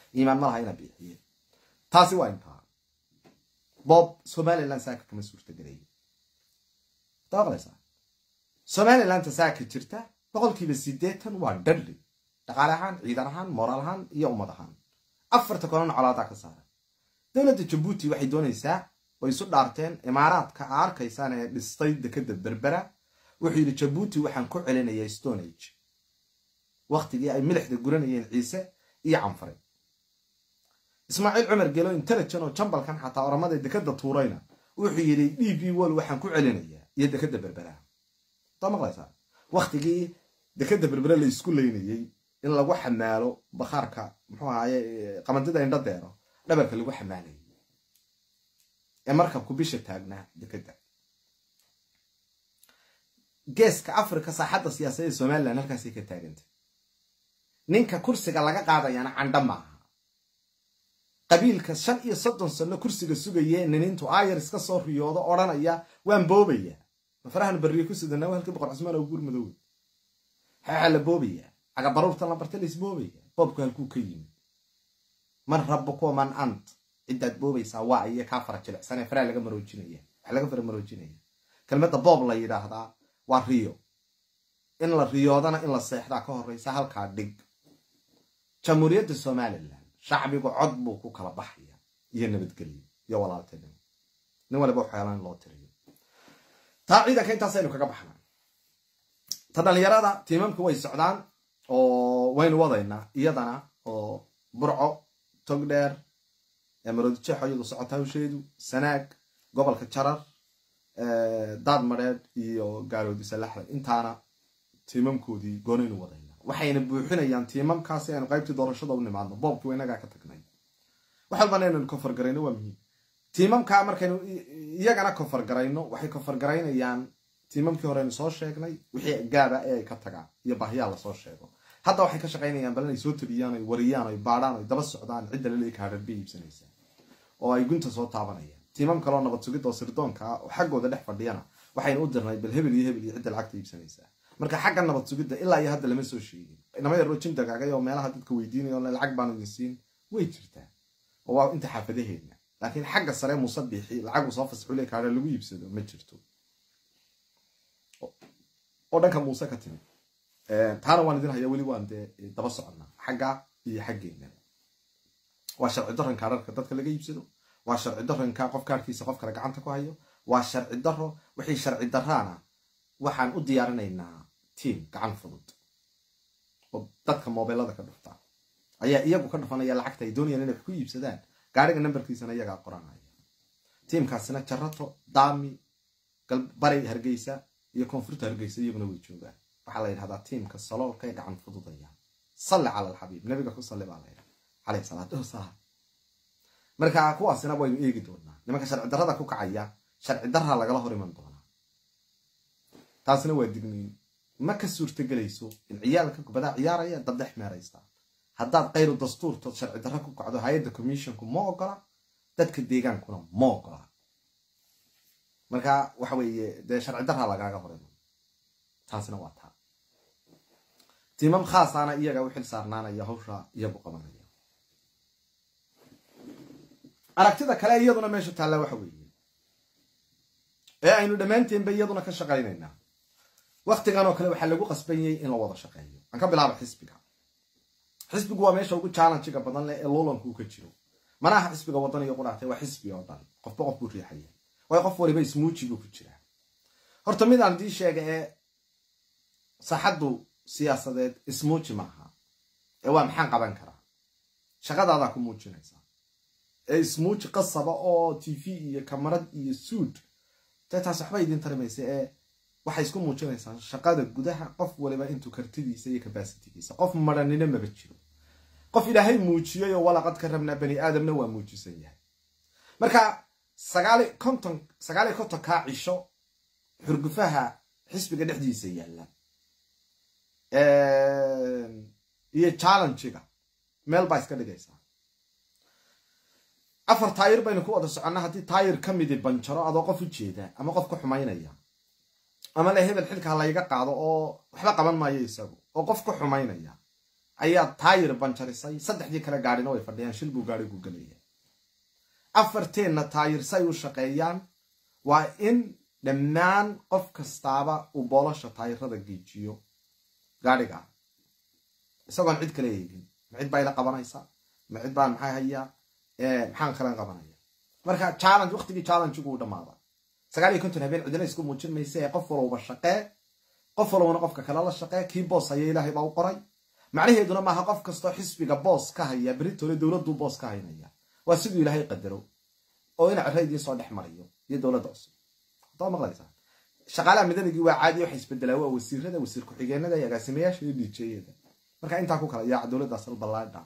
iimaan ma laha ina bixiye taasi waa intaa bob somaliland saaka kama suurtagelaya daqlaysaa somalilanta saaka jirta boqolkiiba sideetan waa dhadli dhaqaale ahaan ciidan ahaan moraal ahaan iyo ummad ahaan afarta kolona colaadaa ka saara dowladda jabuuti waxay doonaysaa way isu dhaarteen imaaraadka a arkaysaan ee dhistay dekada berbera wuxuu yidhi jabuuti waxaan ku celinayaa stone age waktigii ay milixda guranayeen ciise iyo canfare ismaaciil cumar gelo intelligent oo jambalkan xataa oramada dekada tuurayna wuxuu yidhi d b wol waxaan ku celinayaa iyo dekada berbera taa maqlaysaa waktigii dekada berbera la isku leynayey in lagu xamaalo bakhaarka muxuu ahaye qamandida indho deero dhabarka lagu xamaalayay ee markabku bisha taagnaa dekada geeska africa saaxadda siyaasadda somalilan halkaasay ka taagantay ninka kursiga laga qaadayaana candha maaha qabiilka shan iyo soddon sano kursiga sugayee ninintu ayar iska soo riyoodo odhanaya waan boobaya mafarahan barriye ku sidana halkii boqor cusmaan oo guur madoowe xeexa la boobaya cagabaruurtan la barta la isboobaya boobku halkuu ka yimi man rabuko man ant ciddaad boobaysaa waa iyo kaa fara jilicsanee faraa laga maroojinaya wax laga fara maroojinaya kelmadda boob la yidhaahdaa waa riyo in la riyoodana in la seexdaa ka horreysa halkaa dhig jamhuuriyadda somalilan shacbigu cod buu ku kala baxaya iyo nabadgelyo iyo walaaltinimo nin waliba waxyaala in loo tiriyo taa ciidanka intaasaynu kaga baxnaa ta dhalinyarada tiimamku way socdaan oo waynu wadaynaa iyadana oo burco togdheer maroodijeexo iyadu socota hawsheedu sanaag gobolka jarar daad madheedh iyo gaaloodi salaxda intaana tiimamkoodii goonaynu wadayna waxayna buuxinayaan tiimamkaasi aynu qaybtii doorashada u nimaadno boobkii inagaa ka tagnay wax walbana inaynu kofargarayno waa muhiim tiimamkaa markaynu iyagana kofargarayno waxay kofargaraynayaan tiimamkii horeynu soo sheegnay wixii gaaba ee ay ka tagaan iyo baahiyaa lasoo sheego hadda waxay ka shaqaynayaan bal inay soo tabiyaan oy wariyaan oy baadhaan oy daba socdaan cidda laleey kaadhar bay iibsanaysaa oo ay gunta soo taabanayaan tiimam kaloo nabad sugid oo sirdoonka ah oo xaggooda dhex fadhiyana waxaynu u dirnay bal hebel iyo hebel iyo cidda lacagta iibsanaysaa marka xagga nabad sugidda ilaa iyo hadda lama soo sheegin inama yaroo jindagaagay oo meelaha dadka weydiinaya o lacag baanu idin siin way jirtaa oo waa inta xaafadaheedna laakiin xagga sare muuse biixi lacagu soo fasxule kaadha lagu iibsado ma jirto oo dhanka muuse ka timi taana waan idin hayaa weli waan dee daba soconnaa xagga iyo xaggeena waa sharci daran kaararka dadka laga iibsado waa sharci daranka qof kaarkiisa qof kale gacanta ku hayo waa sharci daro wixii sharci daraana waxaan u diyaarinaynaa tiam gacan fudud oo dadka mobilada ka dhufta ayaa iyagu ka dhufanaya lacagta ay doonayaan inay wax ku iibsadaan gaariga nambarkiisana iyagaa qoranaya tiimkaasina jarato daami bari hargeysa iyo koonfurta hargeysa iyaguna way joogaan waxaa la yidhahdaa tiimka saloolka ee gacan fududaya salli cala alxabiib nabiga ku salli baa la yidhaha caleyhi salaatu wasalaam marka kuwaasina waynu eegi doonaa nimanka sharci darrada ku kacaya sharci darraa lagala hor iman doonaa taasina waa digniin ma ka suurtagelayso in ciyaalka kubadaa ciyaaraya dad dhex meeraysta haddaad kayru dastuurtood sharci darro ku kacdo hay-adda commissionku ma ogola dadka deegaankuna ma ogola marka waxa weeye dee sharci darraa lagaaga hor iman taasina waa taa tiimam khaasaana iyaga u xil saarnaanaya hawsha iyagu qabanaya aragtida kale iyaduna meesha taalla waxa weeye ee aynu dhammaanteenba iyaduna ka shaqaynaynaa waktigan oo kale waxaa lagu qasbanyay in la wada shaqeeyo aan ka bilaabo xisbiga xisbigu waa meesha ugu challenjiga badan leh ee luulanku ka jiro mana aha xisbiga wadan iyo qudhaatay waa xisbi oo dhan qofba qof buu riixaya waayo qof waliba ismuujigu ku jiraa horta midaan dii sheega ee saaxaddu siyaasadeed ismuuji maaha ee waa maxaan qaban karaa shaqadaadaa ku muujinaysaa ee ismuuji qasaba oo t v iyo kamarad iyo suud dee taas waxba idin tarimaysa ee waxay isku muujinaysaa shaqada gudaha qof waliba intuu kartidiisa iyo kabasitigiisa qof maranina maba jiro qof ilaahay muujiyay oo walaqad ka rabnaa bani aadamna waa muujisan yahay marka sagaali konton sagaaliyo konton kaa cisho xurgufaha xisbiga dhexdiisa yaalla iyo challengiga meel baa iska dhigaysaa afar taayir baynu ku wada soconnaa haddii taayir ka midi banjaro adoo qof u jeeda ama qof ku xumaynaya ama le hebel xilka ha layga qaado oo waxba qaban maayo isagu oo qof ku xumaynaya ayaa taayir banjarisay saddexdii kale gaadhina way fadhiyaan shil buu gaadhigu gelaya afarteenna taayir say u shaqeeyaan waa in dhammaan qof kastaaba uu boolosha taayirada geejiyo gaadhiga isagoon cid kale eegin ma cid baa ila qabanaysa ma cid baan maxay hayaa maxaan kalen qabanaya marka challenge waqtigii challengegu u dhamaada sagaal iyo konton habeen cidina isku muujin maysa ee qof walowba shaqee qof walowna qofka kale la shaqee kii boos haya ilaahay baa u qoray macnaheeduna maaha qof kastoo xisbiga boos ka haya beritole dowladdu boos ka haynaya waa siduu ilaahay qadaro oo ina cero idiin soo dhex mariyo iyo dowladda cusub hadaa maqlaysaa shaqaalaha midanigii waa caadi waxa isbedelaa waa wasiirada wasiir ku-xigeenada iyo agaasimayaasha iyo dhiijeyada marka intaa ku kala yaaca dowladdaas alballaadha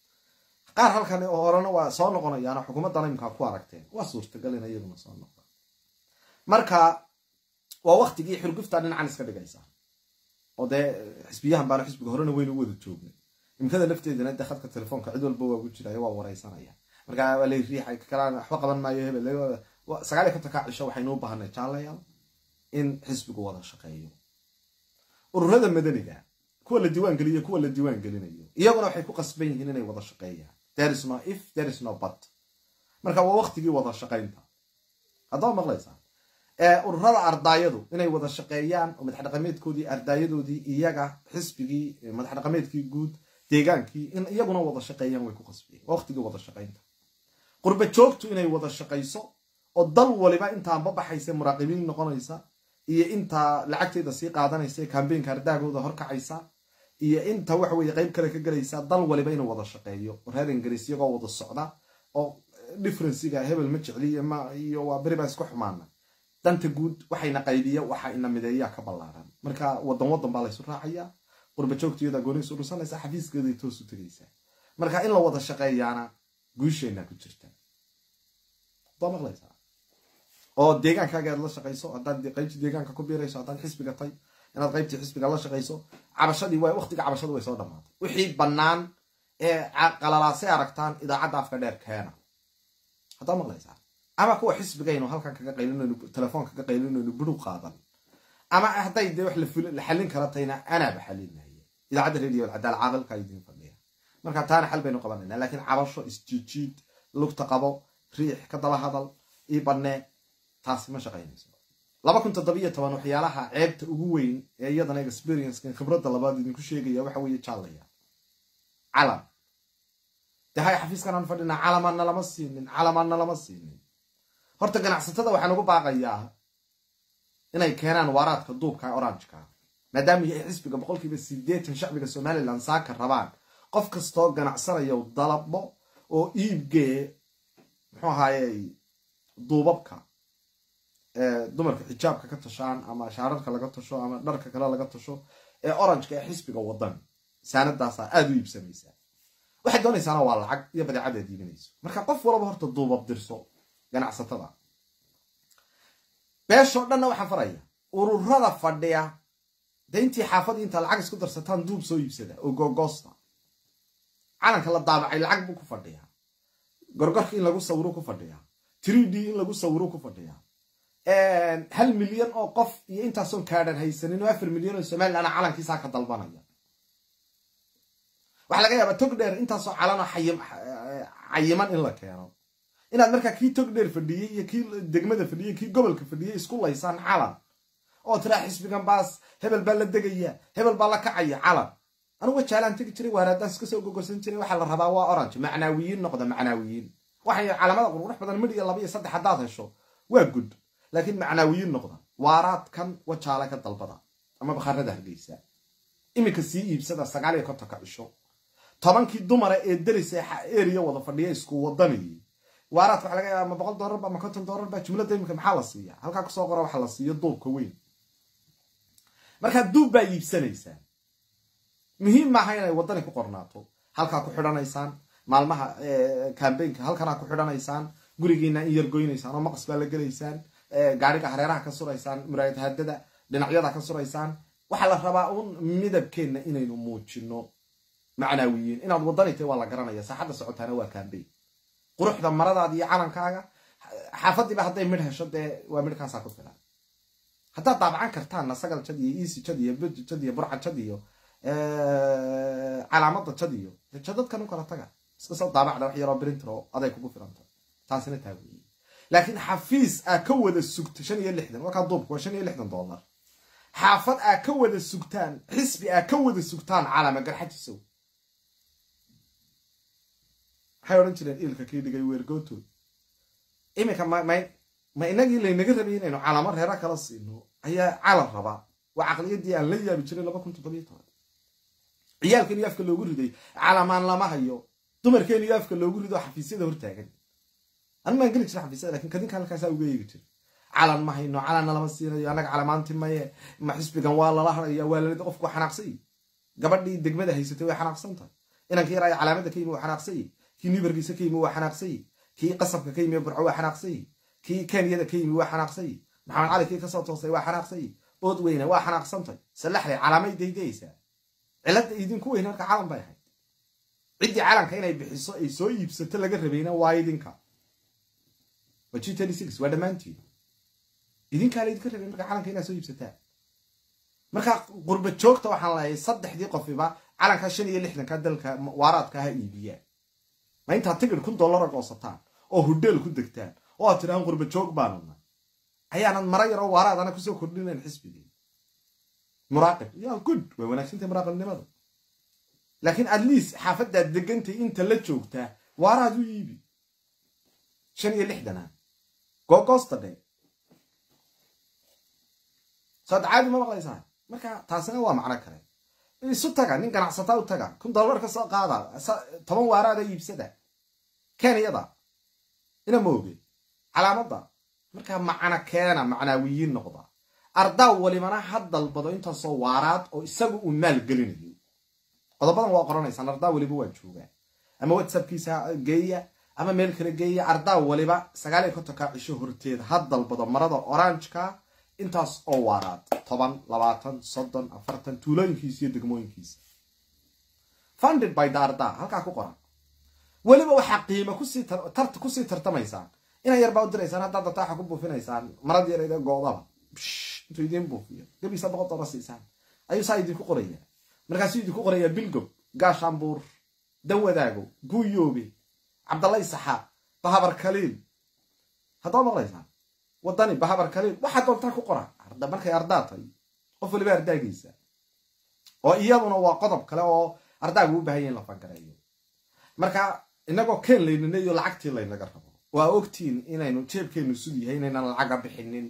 qaar halkan oo horena waa soo noqonayaano xukuumaddana imkaa ku aragteen waa suurtagal in iyaguna soo noqda marka waa waktigii xurgufta dhinacan iska dhigaysa oo dee xisbiyahan baana xisbiga horena weynu wada joognay imkada lafteedana dee khadka telefoonka cid walba waa ku jiraya waa wareysanaya marka waa lay riixay kalaan waxba qaban maayo hebel sagaal iyo konton kaa cisho waxaynu u baahanay jaalayaal in xisbigu wada shaqeeyo ururada madaniga kuwa la diiwaan geliyo kuwa la diiwaan gelinayo iyaguna waxay ku qasban yihiin inay wada shaqeeyaan there is no if there is no but marka waa waktigii wada shaqaynta haddaba maqlaysaa ururada ardaayadu inay wada shaqeeyaan oo madax dhaqameedkoodii ardaayadoodii iyaga xisbigii madax dhaqameedkii guud deegaankii in iyaguna wada shaqeeyaan way ku qasbiyeen waa waktigii wada shaqaynta qurba joogtu inay wada shaqayso oo dal waliba intaanba baxaysa muraaqibiin noqonaysa iyo intaa lacagteeda sii qaadanaysa kambeynka ardaagooda horkacaysa iyo inta waxa weye qeyb kale ka gelaysa dal waliba inuu wada shaqeeyo reer ingiriis iyagoo wada socda oo differenciga hebel ma jecliy iyo waa beri baa isku xumaana danta guud waxayna qaybiya waxa ina mideeyaa ka ballaaran marka wadan wadan baa laysu raacaya qurba joogta iyada gooni isu dhusanaysa xafiiskeeday toos u tegaysa marka in la wada shaqeeyaana guusheenaa ku jirta waad maqlaysaa oo deegaankaaga aad la shaqayso haddaad qaybtii deegaanka ku biirayso haddaad xisbiga tay inaad qaybtii xisbiga la shaqayso cabashadii waa waqtiga cabashadu way soo dhamaatay wixii bannaan ee qalalaasay aragtaan idaacadda afka dheer keena haddaad maqlaysaa ama kuwa xisbigaynu halkan kaga qaylinayno telefoon kaga qaylinayno budhug qaadan ama hadday dee wax la xallin kara tayna anaaba xalinaya idaacadda radio alcadaal caaqilka idiin fadhiya marka taana xal baynu qabanayna laakiin cabasho isjiijiid lugta qabo riix ka daba hadal ii bannee taasi ma shaqaynayso laba kun toddobiyo toban waxyaalaha ceebta ugu weyn ee iyadana experiencekan khibradda labaad idinku sheegaya waxa weeye jaalaya calam dee hay xafiiskan aan fadhinaa calamaanna lama siinin calamaanna lama siinin horta ganacsatada waxaan ugu baaqayaa inay keenaan waaraadka duubka orangeka maadaama yahay xisbiga boqolkiiba sideetan shacbiga somalilan saaka rabaan qof kastoo ganacsanayo dalabo oo iibgee muxuu ahaaye duubabka dumarka xijaabka ka tashaan ama shaararka laga tasho ama dharka kale laga tasho ee orangeka ee xisbiga wadan saanadaasa aada u iibsamaysaa waxay doonaysaana waa lacag iyo badeecadaad iibinayso marka qof walaba horta duubab dirso ganacsatada beeshoo dhanna waxaan faraya ururada fadhiya dee intii xaafadii intaa lacag isku darsataan duub soo iibsada oo googoosta calanka la daabacay lacag buu ku fadhiyaa gorgorka in lagu sawiro ku fadhiyaa three d in lagu sawiro ku fadhiyaa hal milyan oo qof iyo intaasoon kaadhan haysanin oo afar milyan oo somalilan calankiisaa ka dalbanaya waxaa laga yaabaa tog dheer intaasoo calanoo cayiman in la keeno inaad markaa kii tog dheer fadhiyey iyo kii degmada fadhiyey kii gobolka fadhiyey isku laysaan calan oo tiraa xisbigan baas hebel baa la degaya hebel baa la kacaya calan anuga jaalaan tegi jiray waaraadaas iska soo gogorsan jiray waxaa la rabaa waa orange macnaawiyiin noqda macnaawiyiin waxay calamada qurqurux badan midh iyo laba iyo saddex haddaad hesho waa gud laakiin macnaawiyiin noqda waaraadkan wajaale ka dalbada ama bakhaarada hargeysa iminka sii iibsada sagaal iyo kontonka cisho tobankii dumara ee derisa eriya wada fadhiya isku wadanayay waaraadka waxa laga yaaba ma boqol doolarba ma konton doolarba jumladda iminka maxaa la siiya halkaa kusoo qora waxa la siiyo duubka weyn markaa duub baa iibsanaysaa muhiim maaha inay waddani ku qornaato halkaa ku xidhanaysaan maalmaha kambeynka halkanaa ku xidhanaysaan gurigiina in yargoynaysaan oo maqas baa la gelaysaan gaariga hareeraha ka suraysaan muraayad hadada dhinacyada ka suraysaan waxaa la rabaa uun midabkeenna inaynu muujino macnaawiyiin inaad waddani tahay waa la garanaya saaxadda socotaana waa kambeyn quruxda maradaada iyo calankaaga xaafadiiba hadday midh hesho dee waa midhkaasaa ku filan haddaad daabacan kartaanna sagal jad iyo easy jad iyo budi jad iyo burca jad iyo calaamada jad iyo jadadkan u kala taga iska soo daabacda wax yaroo brinter oo aday kugu filanta taasina taa weeye laakiin xafiis aa ka wada sugta shan iyo lixdan wakaa duubka waa shan iyo lixdan dollar xaafad aa ka wada sugtaan xisbi aa ka wada sugtaan calama garxajisow maxay odhan jireen iilka kii dhigay weergootood iminka ma ma inagii laynaga rabay inaynu calamo reera kala siino ayaa calan rabaa waa caqliyadii aan la yaabi jiray laba kun toddobiyo toban ciyaalkan iyo afka loogu riday calamaan lama hayo dumarkeen iyo afka loogu rido xafiisyada hortaagan anu maan geli jira xafiisyada lakin kadinka halkaasaa uga eegi jira calan ma hayno calanna lama siinayo annaga calamaanti maye ma xisbigan waa lala haraya waa lalida qofku waa xanaaqsay gabadhii degmada haysatay way xanaaqsan tahay inanka yaraayo calaamada ka yimi waa xanaaqsay kii nibarkiisa ka yimi waa xanaaqsay kii qasabka ka yimi burco waa xanaaqsay kii kenyada ka yimi waa xanaaqsay maxamed cali kii kasoo toosay waa xanaaqsay ood weyne waa xanaaqsantay salaxley calaamay daydayaysaa cilada idinku weyn marka calan bay ahayd ciddii calanka inay bixiso ay soo iibsato laga rabayna waa idinka waa g waa dhammaantiin idinkaa laydinka rabay marka calanka inaad soo iibsataan marka qurba joogta waxaan leeyahay saddexdii qofiba calankaa shan iyo lixdanka dalka waaraadka ha iibiyaan ma intaad tigir kun dollara goosataan oo hudheel ku degtaan oo aad tidhahaan qurba joog baanuna ayaanad mara yaroo waaraadana kusoo kordhinayn xisbigii muraaqib ya good way wanaagsantay muraaqibnimada laakiin at least xaafadaad degantay inta la joogtaa waaraad u iibi shan iyo lixdana googoosta dhe saad caadi ma maqlaysaa marka taasina waa macno kale isu taga nin ganacsataa u taga kun dollar ka soo qaada toban waaraada iibsada kenyada ina mooge calaamadda markaa macna keena macnaawiyiin noqda ardaa walibana ha dalbado intaasoo waaraad oo isagu uu maal gelinayo qodobadan waa qoranaysaan ardaa waliba waa joogaa ama whatsappkiisa geeya ama meel kale geeya ardaa waliba sagaal iyo kontonka cisho horteeda ha dalbado marada oranjka intaas oo waaraad toban labaatan soddon afartan tuulooyinkiisa iyo degmooyinkiisa funded by the ardaa halkaa ku qoran weliba waxaa qiimo kusii tartamaysaan ina yarbaa u diraysaan haddaad darta waxa ku buufinaysaan marad yareed ee goodaba intuu idiin buufiyo gabiisa boqol dolar siisaan ayuu saa idinku qoraya markaasuu idinku qorayaa bilgob gaashaanbuur dawadaago guuyoobe cabdallay saxaab bahabar kaliil haddaa maqlaysaan wadani bahabar kaliil waxaa doontaa ku qora markay ardaa tahay qof waliba ardaagiisa oo iyaduna waa qodob kale oo ardaagu u bahan ya in la fangareeyo marka inagoo keen layninayo lacagtii laynaga rabo waa ogtiin inaynu jeebkeennu sud yahay inaynan lacaga bixinin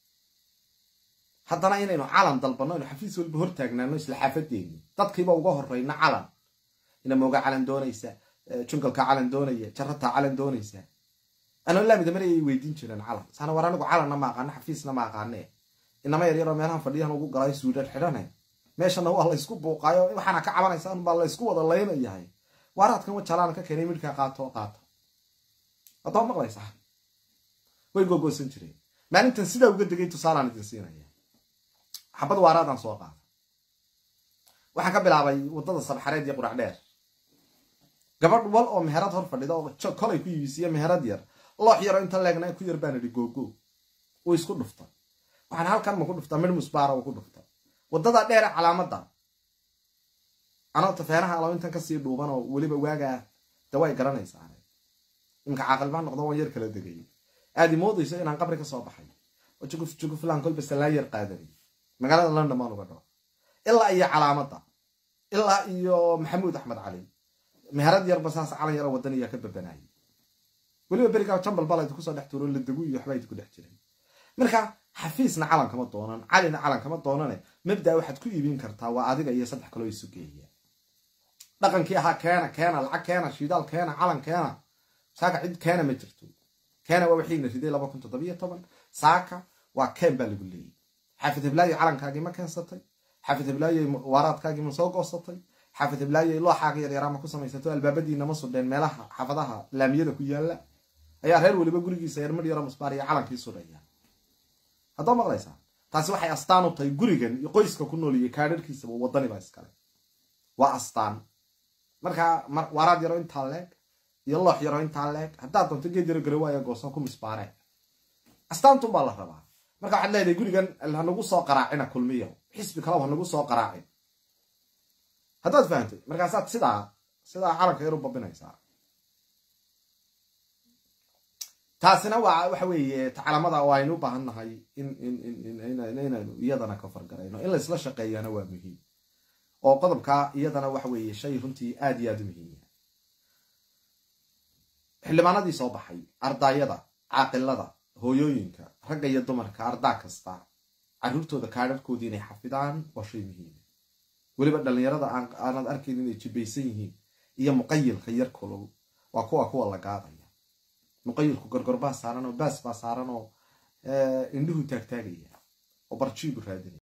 haddana inaynu calan dalbanno aynu xafiis walba hortaagnaano isla xaafadeeni dadkiiba uga horeyna calan inamooga calan doonaysa jungalka calan doonaya jarataa calan doonaysa anoo laamida mar ayay weydiin jireen calan saana war anigu calanna ma aqaano xafiisna ma aqaane inama yaryaroo meelahan fadhiyahan ugu galaayo suudhan xidhane meeshana waa laysku buuqaayo waxaana ka cabanaysaan baa laysku wada laynayahay waaraadkan wajalaan ka keenay midhkaa qaato qaata haddaba maqlaysaa way googoosan jireen maalintan sidaa uga degay tusaalaan idin siinaya xabad waaraadaan soo qaada waxaan ka bilaabay waddada sabxareed iyo qurac dheer gabadh wal oo meherad hor fadhida oo kolay ku iibisiya meherad yar loox yaroo inta leegna ku yar baan idhi googo uu isku dhufta waxaan halkan ma ku dhuftaa midh musbaara uu ku dhufta waddada dheere calaamadda anoo tafeenaha alo intan kasii dhuuban oo weliba waagaa de way garanaysaa imka caaqilbaan noqdo waan yar kala degay aad imoodayso inaan qabri ka soo baxay oo juguf juguflaan kolba salaan yar qaadanay magaalada london baan uga dhaco ilaa iyo calaamadda ilaa iyo maxamuud axmed cali meherad yarba saas calan yaro wadan ayaa ka babanayay weliba berigaa jambal bala idinku soo dhex tuuro la degu iyo waxbaa idinku dhex jiray marka xafiisna calan kama doonan calina calan kama doonane mabdaa waxaad ku iibin kartaa waa adiga iyo saddex kaloo isu geeya dhaqankii ahaa keena keena lacag keena shidaal keena calan keena saaka cid keena ma jirto keena waa wixiina riday laba kun toddobiyo toban saaka waa keen baa lagu leeyay xaafid hiblaayo calankaagii ma keensatay xaafid hiblaayo waaraadkaagii ma soo goosatay xaafid hiblaayo looxaaga yaryaraama ku samaysato albaabadiina ma sudheen meelaha xaafadaha laamiyada ku yaala ayaa reer weliba gurigiisa yarmar yaro musbaar iyo calankii sudhaya haddoo maqlaysaa taasi waxay astaan u tahay gurigan iyo qoyska ku nool iyo kaadharkiisaba wadaniba iskale waa astaan markaa waaraad yaro intaa leeg iyo loox yaro intaa leeg haddaad doonto geed yaro garawaayo goosan ku misbaaree astaantun baa la rabaa marka waxaad leedahay gurigan hanagu soo qaraacina kulmiyo xisbi kaleba hanagu soo qaraacin haddaad fahantay markaasaad sidaa sidaa calanka yar u babinaysaa taasina waa waxa weeye calamada oo aynu u baahan nahay inaynu iyadana ka fargarayno in laysla shaqeeyana waa muhiim oo qodobka iyadana waxa weeye shay runtii aad iyo aad u muhiimya xildhibaanadii soo baxay ardaayada caaqilada hooyooyinka ragga iyo dumarka ardaa kasta caruurtooda kaadharkoodii inay xafidaan waa shay muhiima weliba dhallinyarada aanad arkayn inay jibaysan yihiin iyo muqayilka yar kulol waa kuwa kuwa la gaadaya muqayilku gorgorbaa saaran oo baas baa saaran oo indhuhu taagtaagaya oo barjiibu raadinaya